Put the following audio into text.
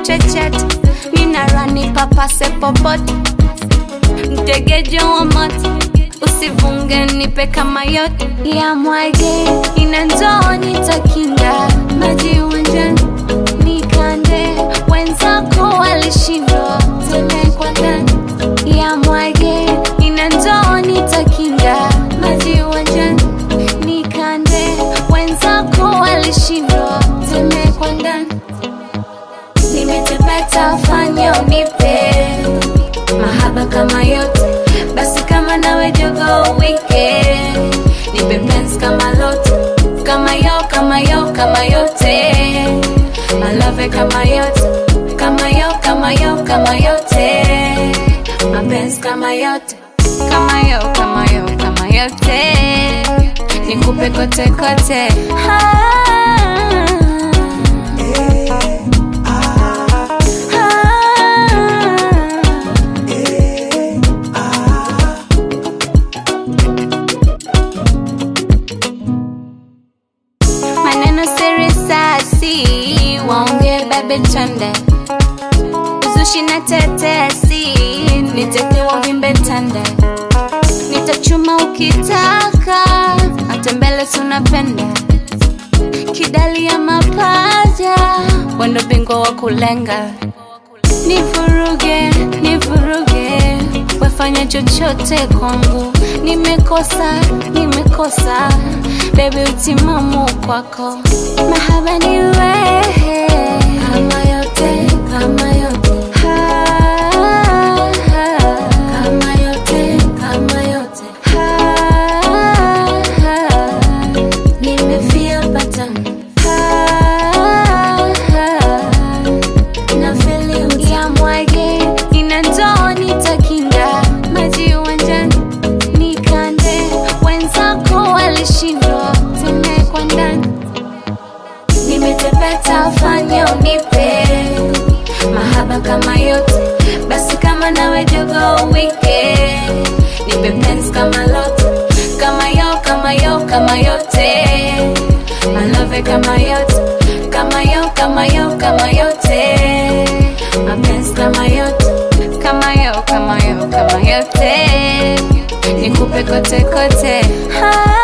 chechet nina rani papase popote mtegejo wa moto usivunge nipe kama yote ya mwage ina ndoo nitakinga maji uwanjani nikande wenzako walishindwa tele kwa ndani ya mwage ina ndoo nitakinga maji uwanjani nikande wenzako walishindwa tele kwa ndani nimetepeta fanya unipe mahaba kama yote basi kama nawe jogo wike nipe penzi kama lote kama yo kama yo kama yote malove kama yote kama yo kama yo kama yote mapenzi kama yote kama yo kama yo kama yote nikupe kote kote ah. maneno siri sasi waongee bebe twende uzushi na tetesi nitekewa vimbe tande nitachuma ukitaka hata mbele tunapenda kidali ya mapaja wendo bingwa wa kulenga nivuruge nivuruge wefanya chochote kwangu nimekosa nimekosa bebi utimamu kwako mahaba ni wewe kama yote kama yote Ha, ha. kama yote kama yote Ha, ha. nimefeel pattern Ha, ha na feeling ya mwage ina ndoo nitakinga maji uwanjani nikande wenzako walishindwa tene kwa ndani nimetepeta fanya unipe mahaba kama yote basi kama nawe jogo wike nipe penzi kama lote kama yo kama yo kama yote malove kama yote kama yo kama yo kama yote mapenzi kama yote kama yo kama yo kama yote nikupe kote kote ah.